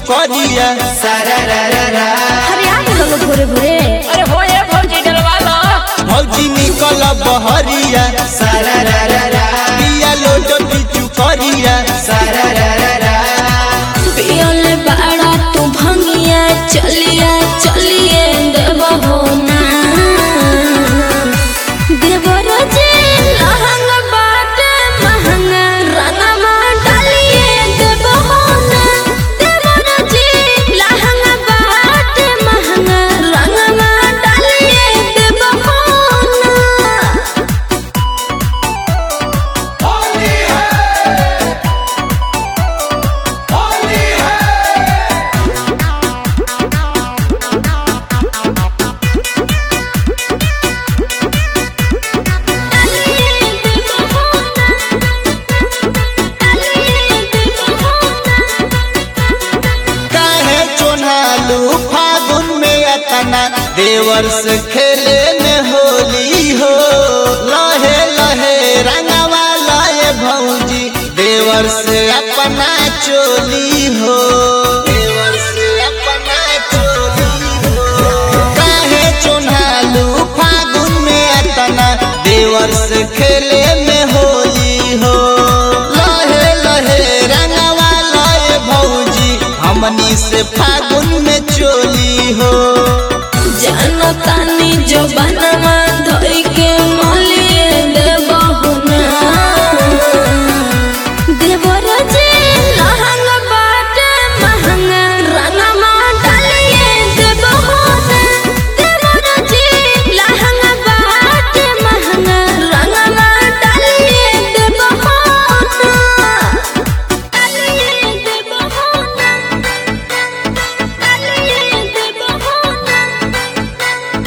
करिया सारा रा रा रा अरे आ गलो भोरे भोरे अरे हो ये भौजी डलवा लो भौजी निकल बहरिया सारा रा रा रा पिया लोट बिचु करिया सारा रा रा रा पियल बाड़ा तू भंगिया चलिया चलिए देव हो ना देवर जी लहंग बाट महंगा रंगमा डालिए देव हो ना देवर जी लहंग बाट महंगा रंगमा डालिए देव हो ना काहे चोनालू फागुन में अतना देवर से खेले में होली हो लहे लहे रंगवा लाए भौजी देवर से अपना चोली हो देवर से अपना चोली हो काहे चोनालू फागुन में अतना देवर से खेले में होली हो लहे लहे रंगवा लाए भौजी हमनी से फागुन में चोली हो जनतानी जो बनवा धोई के मलिए देबहु ना देवर जी लहंग बाट महंगा रंगमा डालिए देबहु ना देवर जी लहंग बाट महंगा रंगमा डालिए देबहु ना डालिए देबहु ना डालिए देबहु ना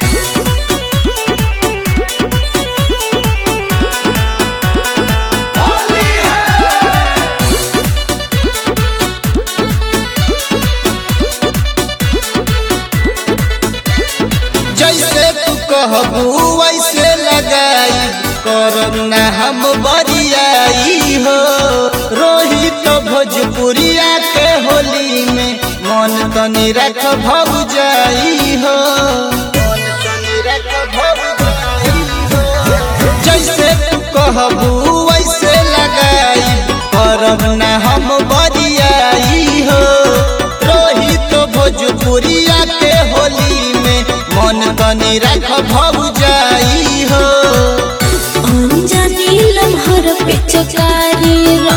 जैसे तू कहबू वैसे लगाई करना हम बरियाई हो रोहित भोजपुरिया के होली में मन तनी रख भग जाई हो मन तनी रख भग जाई हो। जैसे तू कहबू वैसे लगाई करना हम बरियाई हो रोहित भोजपुरिया के होली में मन तनी रख भग जाई हो अंजनी लम्हर पिचकारी